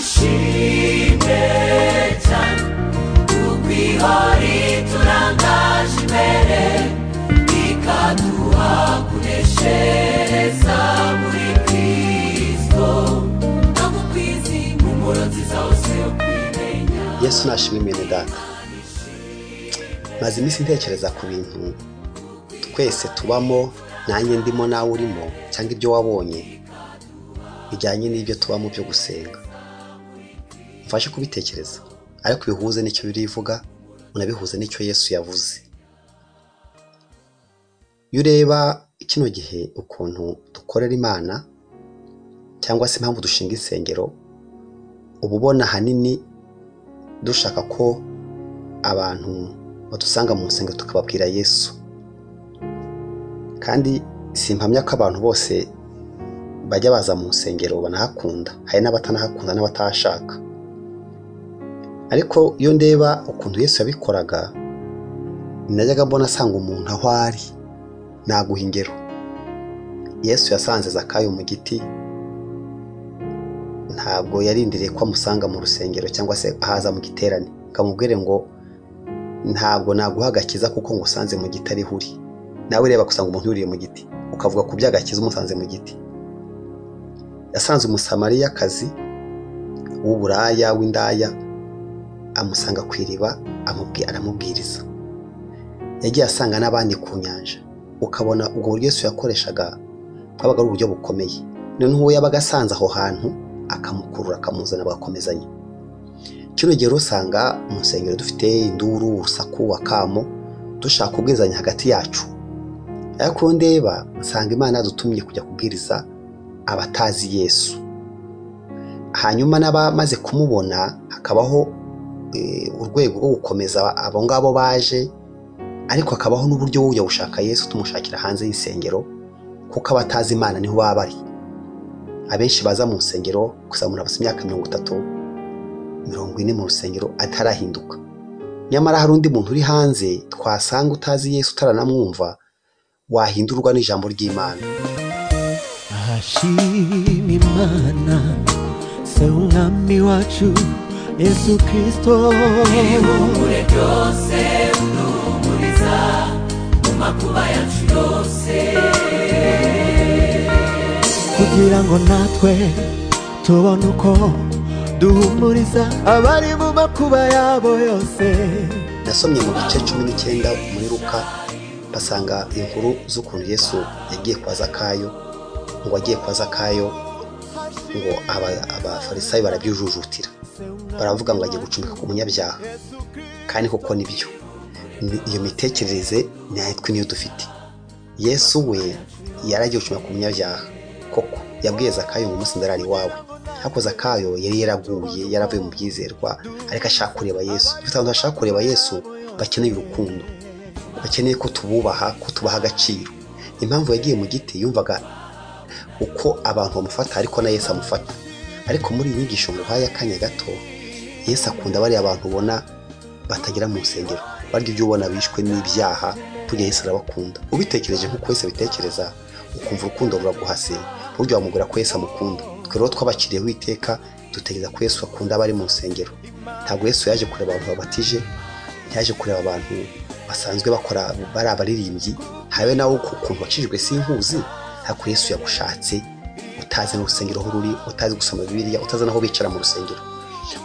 turishimye cyane ukwihori turangaje imbere ikaduha kuneshereza muri kristo no mu kwizera impumuro nziza hose yo kwimenya yesu nashima imene data maze iminsi ntekereza ku bintu twese tubamo nanjye ndimo nawe urimo cyangwa ibyo wabonye bijyanye n'ibyo tubamo byo gusenga mfashe kubitekereza ariko bihuze n'icyo birivuga unabihuze n'icyo yesu yavuze iyo ureba kino gihe ukuntu dukorera imana cyangwa se impamvu dushinga insengero uba ubona ahanini dushaka ko abantu badusanga mu nsengero tukababwira yesu kandi simpamya ko abantu bose bajya baza mu nsengero banahakunda hari n'abatanahakunda n'abatahashaka ariko iyo ndeba ukuntu yesu yabikoraga najyaga mbona asanga umuntu aho ari naguha ingero yesu yasanze zakayo mu giti ntabwo yarindiriye ko amusanga mu rusengero cyangwa se ahaza mu giterane kamubwire ngo ntabwo naguha agakiza kuko ngusanze mu giti ariho uri nawe reba gusanga umuntu yuriye mu giti ukavuga ku by'agakiza umusanze mu giti yasanze umusamariyakazi w'uburaya w'indaya amusanga ku iriba amubwi- aramubwiriza yagiye asanga n'abandi ku nyanja ukabona ubwo buryo Yesu yakoreshaga bwabaga ari uburyo bukomeye noneho uwo yabaga asanze aho hantu akamukurura akamuzana bagakomezanya kino gihe rero usanga mu nsengero dufite induru urusaku akamo dushaka kubwirizanya hagati yacu ariko iyo ndeba nsanga imana yadutumye kujya kubwiriza abatazi yesu hanyuma n'abamaze kumubona hakabaho eh, urwego rwo gukomeza abo ngabo baje ariko hakabaho n'uburyo wowe ujya gushaka yesu tumushakira hanze y'insengero kuko abatazi imana niho baba bari abenshi baza mu nsengero kuzamura basa imyaka mirongo itatu mirongo ine mu rusengero atarahinduka nyamara hari undi muntu uri hanze twasanga utazi yesu utaranamwumva wahindurwa n'ijambo ry'imana Hashima Imana se umwami wacu Yesu Kristo ihumure ryose uduhumuriza mu makuba yacu yose kugira ngo natwe tubone uko duhumuriza abari mu makuba yabo yose nasomye mu gice cumi n'icyenda muri ruka basanga inkuru z'ukuntu yesu yagiye kwa zakayo ngo agiye kwa zakayo ngo aba- abafarisayo barabyujujutira baravuga ngo agiye gucumika ku munyabyaha kandi koko nibyo Ni- iyo mitekerereze natwe niyo dufite yesu we yaragiye gucumika ku munyabyaha koko yabwiye zakayo ngo umunsi ndarara iwawe ariko zakayo yari yaraguye yaravuye mu byizerwa ariko ashaka kureba yesu dufite abantu bashaka kureba yesu bakeneye urukundo bakeneye ko tububaha ko tubaha agaciro impamvu yagiye mu giti yumvaga uko abantu bamufata ariko na yesu amufata ariko muri iyi nyigisho nguhaye akanya gato yesu akunda bariya abantu ubona batagera mu nsengero barya ibyo ubona bishwe n'ibyaha burya yesu arabakunda ubitekereje nk'uko yesu abitekereza ukumva urukundo ruraguhase burya wamubwira ko yesu amukunda twe rero twabakiriyeho iteka dutegereza ko yesu akunda abari mu nsengero ntabwo yesu yaje kureba abantu babatije yaje kureba abantu basanzwe bakora bari abaririmbyi habe nawe uku- ukuntu wacishijwe sinkuzi ariko yesu yagushatse utazi n'urusengero aho ruri utazi gusoma bibiliya utazi n'aho bicara mu rusengero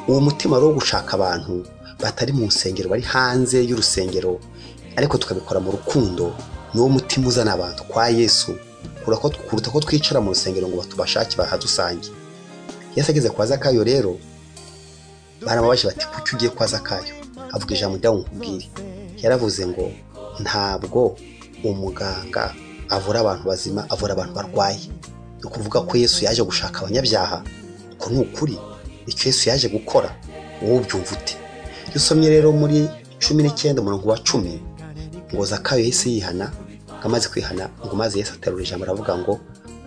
uwo mutima rero wo gushaka abantu batari mu nsengero bari hanze y'urusengero ariko tukabikora mu rukundo ni wo mutima uzana abantu kwa yesu kuruta ko- kuruta ko twicara mu rusengero ngo batubashake bahadusange yesu ageze kwa zakayo rero baramubaje bati kuki ugiye kwa zakayo avuga ijambo ryawe nkubwire yaravuze ngo ntabwo umuganga avura abantu bazima avura abantu barwaye ni ukuvuga ko yesu yaje gushaka abanyabyaha uko ni ukuri icyo yesu yaje gukora wowe ubyumva ute iyo usomye rero muri cumi n'icyenda umurongo wa cumi ngo zakayo yahise yihana ngo amaze kwihana ngo maze yesu aterura ijambo aravuga ngo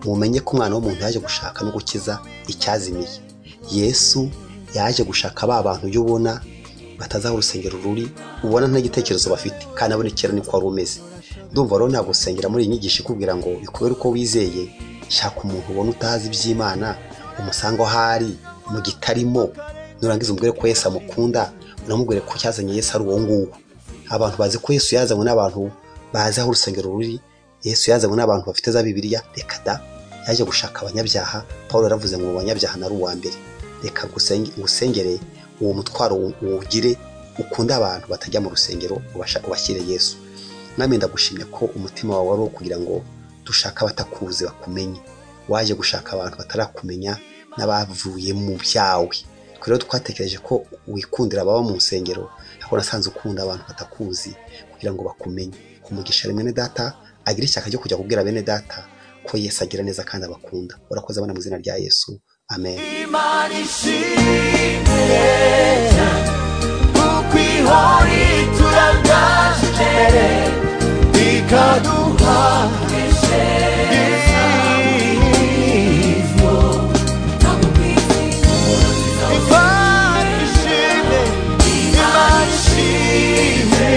mumenye ko umwana w'umuntu yaje gushaka no gukiza icyazimiye yesu yaje gushaka ba bantu ujya ubona batazi aho urusengero ruri ubona nta gitekerezo bafite kandi abona kera niko wari umeze ndumva rero ntabwo usengera muri iyi nyigisho ikubwira ngo bikubere uko wizeye shaka umuntu ubona utazi iby'imana umusange aho ari mu gitarimo nurangiza umubwire ko yesu amukunda unamubwire ko cyazanye yesu ari uwo nguwo abantu bazi ko yesu yazanywe n'abantu bazi aho urusengero ruri yesu yazanywe n'abantu bafite za bibiliya reka da yaje gushaka abanyabyaha paul yaravuze ngo abanyabyaha nari uwa mbere reka ngusenge- ngusengere uwo mutwaro uwugire ukunde abantu batajya mu rusengero ubasha- ubashyire yesu mwami ndagushimye ko umutima wawe wari uwo kugira ngo dushake abatakuzi bakumenye waje gushaka abantu batarakumenya n'abavuye mu byawe Twe rero twatekereje ko wikundira ababa mu nsengero ariko nasanze ukunda abantu batakuzi kugira ngo bakumenye umugisha bene data agira ishyaka ryo kujya kubwira bene data ko yesu agira neza kandi abakunda urakoze abana mu izina rya yesu amen imana ishimwe kuko ihari turangaje ikaduha Imana ishimwe, Imana ishimwe,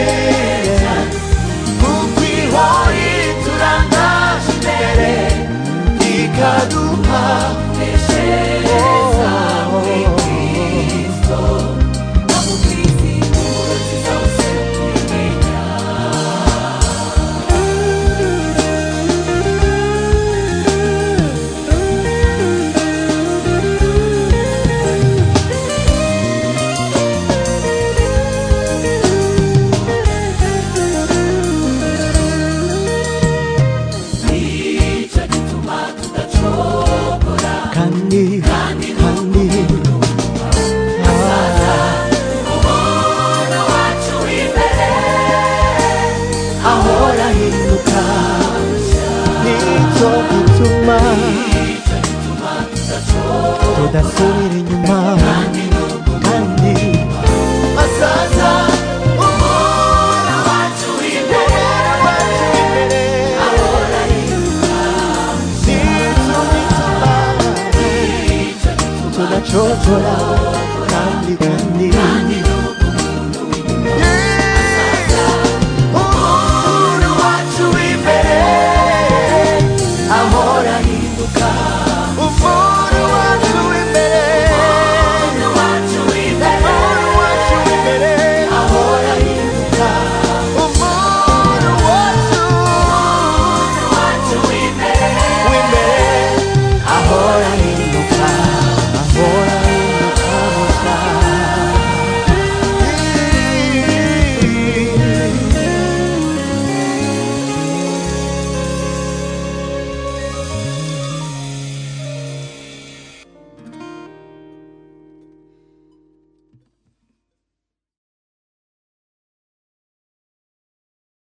kuko ihora iturangaje imbere, ikaduha nicyo gituma tudacogora kandi kandi umwana wacu w'imbere ahora ahinduka nicyo gituma tudasubira inyuma kandi azaza umwana wacu w'imbere ahora ahinduka nicyo gituma tunacocora kandi kandi umwana wacu w'imbere ahora ahinduka